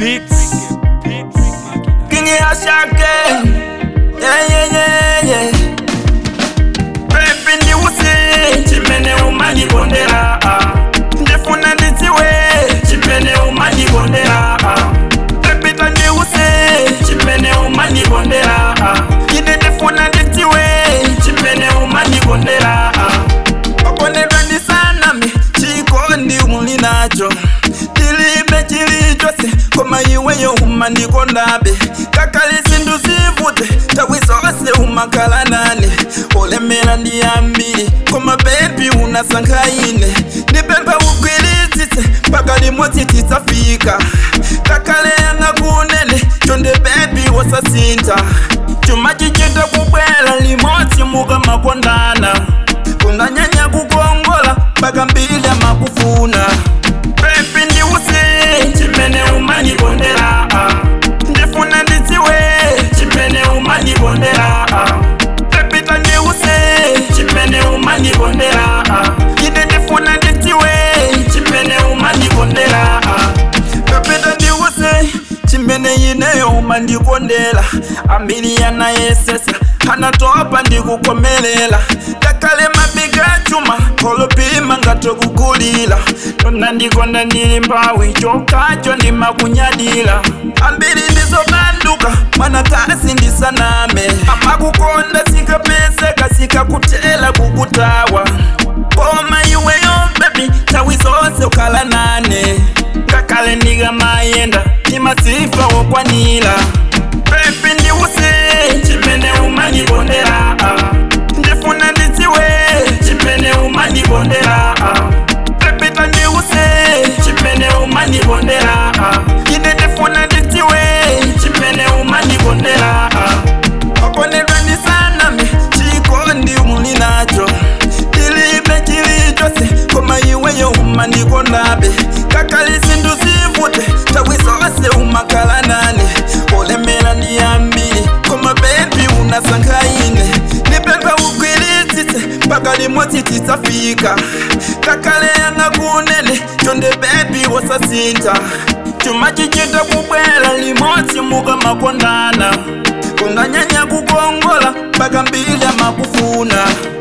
Beats. King Ashake. Yeah, yeah, yeah, yeah. Pepe ndiwuse chimene umandikondera ndifuna ndidziwe chimene umandikondera Pepe tandiwuse chimene umandikondera ine ndifuna ndidziwe chimene umandikondera okondedwa ndisanami chikondi muli nacho tilibe chilichonse koma iweyo umandikondabe kakali zinthu zivute tawi zonse umakhala nane olemera ndi ambiri koma bebi unasankha ine ndipempha ugwiritsitse mpaka limodzi tidzafika kakale yanga kunene chonde bebi wosasintha chuma chichita kubwera limodzi mukamakondana kunanyanya kukongola mpaka mbili amakufuna pepi ndiwuse chimene umandikondera ndifuna ndidziwe chimene umandikondera pepi tandiwuse chimene umandikondera ine ndifuna ndidziwe chimene umandikondera pepi tandiwuse chimene ineyo umandikondera ambiri yanayesesa anatopa ndikukomelela kakale mabiga chuma kolopima ngatokugulila tonandikonda ndili mbawi chokacho ndimakunyadila ambiri ndizobanduka mwanakasi ndisaname amakukonda sikapeseka sikakutela kukutawa koma iweyo bebi tawi zonse ukhala nane ngakale ndikamayenda ndimasifa wokwanila pepi ndiwuse chimene umandikondera ndifuna ndidziwe chimene umandikondera pepi tandiwuse chimene umandikondera ine ndifuna ndidziwe chimene umandikondera okondedwa ndisanami chikondi muli nacho tilibe chilichonse koma iweyo umandikondabe kakali zinthu zivute tawi zonse umakhala nane olemera ndi ambiri koma bebi unasankha ine ndipempha ugwiritsitse mpaka limodzi tidzafika kakale yanga kunene chonde bebi wosasintha chuma chichita kubwera limodzi mukamakondana kunanyanya kukongola mpaka mbili amakufuna